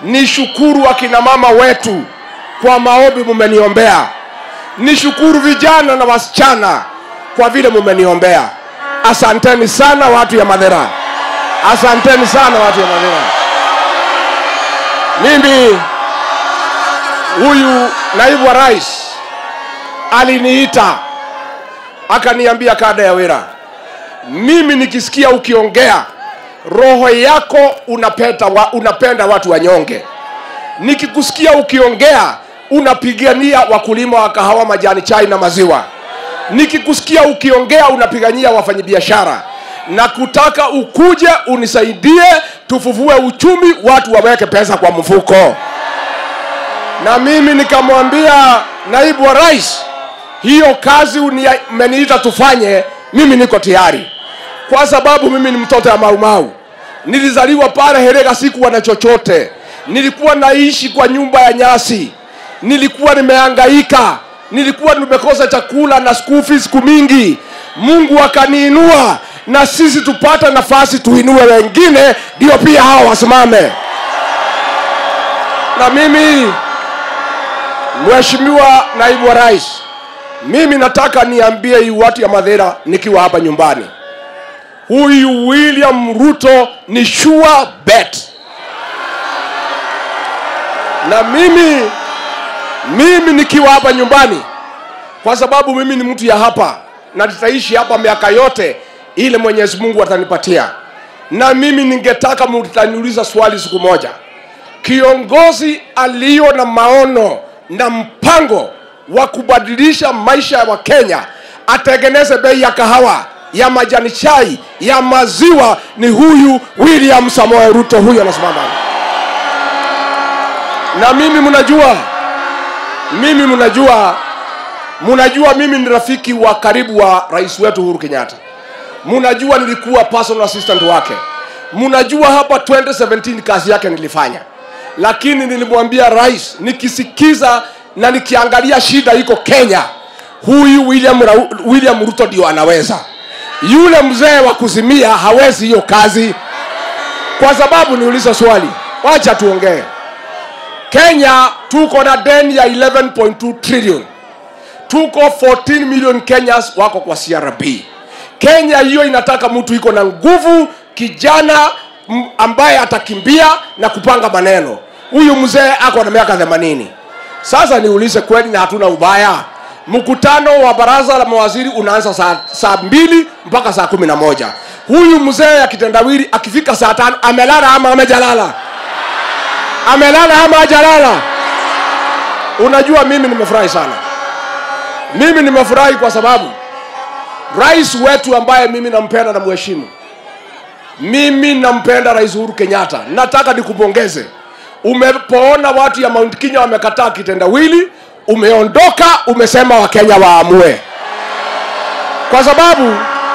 nishukuru akina mama wetu kwa maombi mumeniombea nishukuru vijana na wasichana kwa vile mumeniombea asanteni sana watu ya madhera asanteni sana watu ya madhera mimi huyu naibu wa rais aliniita akaniambia kada ya wira mimi nikisikia ukiongea roho yako unapenda, wa, unapenda watu wanyonge nikikusikia ukiongea unapigania wakulima wa kahawa majani chai na maziwa nikikusikia ukiongea unapigania wafanyabiashara na kutaka ukuje unisaidie tufufue uchumi watu waweke pesa kwa mfuko na mimi nikamwambia naibu wa rais hiyo kazi umeniita tufanye mimi niko tayari kwa sababu mimi ni mtoto ya maumau nilizaliwa pale herega sikuwa na chochote nilikuwa naishi kwa nyumba ya nyasi nilikuwa nimehangaika nilikuwa nimekosa chakula na school fees siku mingi mungu akaniinua na sisi tupata nafasi tuinue wengine ndio pia hawa wasimame na mimi mheshimiwa naibu wa rais mimi nataka niambie hii watu ya madhera nikiwa hapa nyumbani huyu william ruto ni sure bet na mimi mimi nikiwa hapa nyumbani kwa sababu mimi ni mtu ya hapa na nitaishi hapa miaka yote ile mwenyezi mungu atanipatia na mimi ningetaka mtaniuliza swali siku moja kiongozi aliyo na maono na mpango wa kubadilisha maisha ya wakenya atengeneze bei ya kahawa ya majani chai ya maziwa ni huyu william samoe ruto huyu anasimama na mimi mnajua mimi mnajua mnajua mimi ni rafiki wa karibu wa rais wetu uhuru kenyatta mnajua nilikuwa personal assistant wake mnajua hapa 2017 kazi yake nilifanya lakini nilimwambia rais nikisikiza na nikiangalia shida iko kenya huyu william, Ra william ruto ndio anaweza yule mzee wa kuzimia hawezi hiyo kazi kwa sababu niulize swali wacha tuongee kenya tuko na deni ya 11.2 trillion tuko 14 million kenyas wako kwa crb kenya hiyo inataka mtu iko na nguvu kijana m- ambaye atakimbia na kupanga maneno huyu mzee ako na miaka 80 sasa niulize kweli na hatuna ubaya mkutano wa baraza la mawaziri unaanza saa, saa mbili mpaka saa kumi na moja huyu mzee ya kitendawili akifika saa tano amelala ama amejalala amelala ama ajalala unajua mimi nimefurahi sana mimi nimefurahi kwa sababu rais wetu ambaye mimi nampenda na mheshimu mimi nampenda rais uhuru kenyatta nataka nikupongeze umepoona watu ya mount kenya wamekataa kitendawili umeondoka umesema wakenya waamue kwa sababu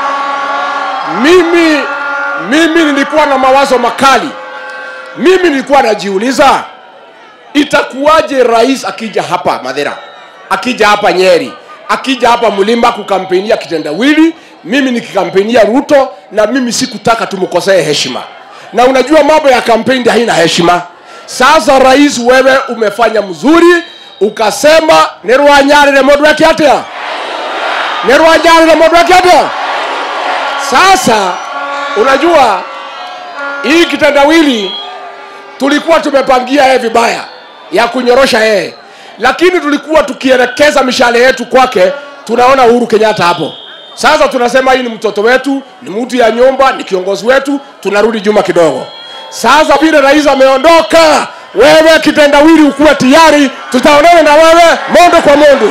mimi mimi nilikuwa na mawazo makali mimi nilikuwa najiuliza itakuwaje rais akija hapa madhera akija hapa nyeri akija hapa mlima kukampenia kitendawili mimi nikikampenia ruto na mimi sikutaka tumkosee heshima na unajua mambo ya kampeni haina heshima sasa rais wewe umefanya mzuri ukasema nirwanyarire mundu weke atia nirwanyarire mundu weke atia sasa unajua hii kitendawili tulikuwa tumepangia yeye vibaya ya kunyorosha yeye lakini tulikuwa tukielekeza mishale yetu kwake tunaona uhuru kenyatta hapo sasa tunasema hii ni mtoto wetu ni mtu ya nyumba ni kiongozi wetu tunarudi juma kidogo sasa vile rais ameondoka wewe kitendawili ukuwe tayari tutaonana na wewe mondo kwa mondo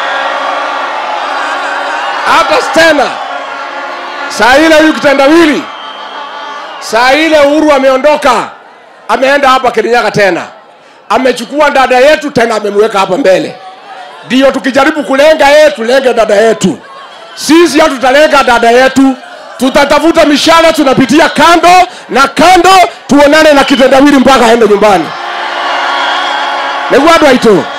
hata tena saa ile huyu kitendawili saa ile uhuru ameondoka ameenda hapa kirinyaga tena amechukua dada yetu tena amemweka hapa mbele ndio tukijaribu kulenga yeye tulenge dada yetu sisi hatutalenga dada yetu tutatafuta mishara tunapitia kando na kando tuonane na kitendawili mpaka aende nyumbani niguo andå aitå